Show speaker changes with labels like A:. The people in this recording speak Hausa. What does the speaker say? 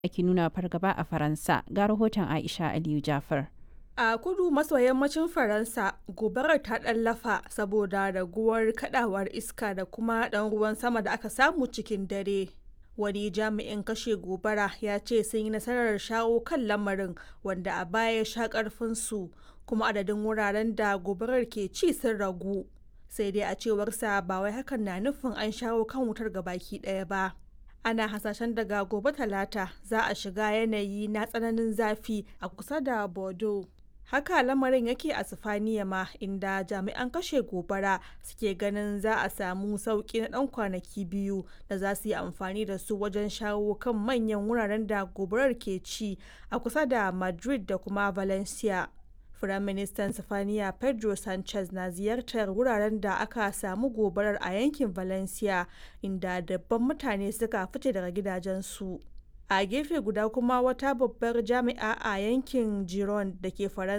A: ake nuna fargaba a Faransa. Ga rahoton Aisha Aliyu Jafar.
B: A kudu maso yammacin Faransa, gobarar ta ɗallafa saboda raguwar kadawar iska da kuma ɗan ruwan sama da aka samu cikin dare. Wani jami'in kashe gobara ya ce sun yi nasarar shawo kan lamarin wanda a baya ya sha ƙarfinsu kuma adadin wuraren da gobarar ke ci sun ragu. Sai dai a cewarsa ba wai hakan na nufin an shawo kan wutar gabaki ɗaya ba. ana hasashen daga gobe talata za a shiga yanayi na tsananin zafi a kusa da bordeaux haka lamarin yake a sifaniya ma inda jami'an kashe gobara suke ganin za a samu sauki na dan kwanaki biyu da za su yi amfani da su wajen shawo kan manyan wuraren da gobarar ke ci a kusa da madrid da kuma valencia Firaministan Sifaniya Pedro Sanchez na ziyartar wuraren da aka samu gobarar a yankin Valencia inda dabban mutane suka fice daga gidajensu. A gefe guda kuma wata babbar jami'a a yankin Giron da ke Faransa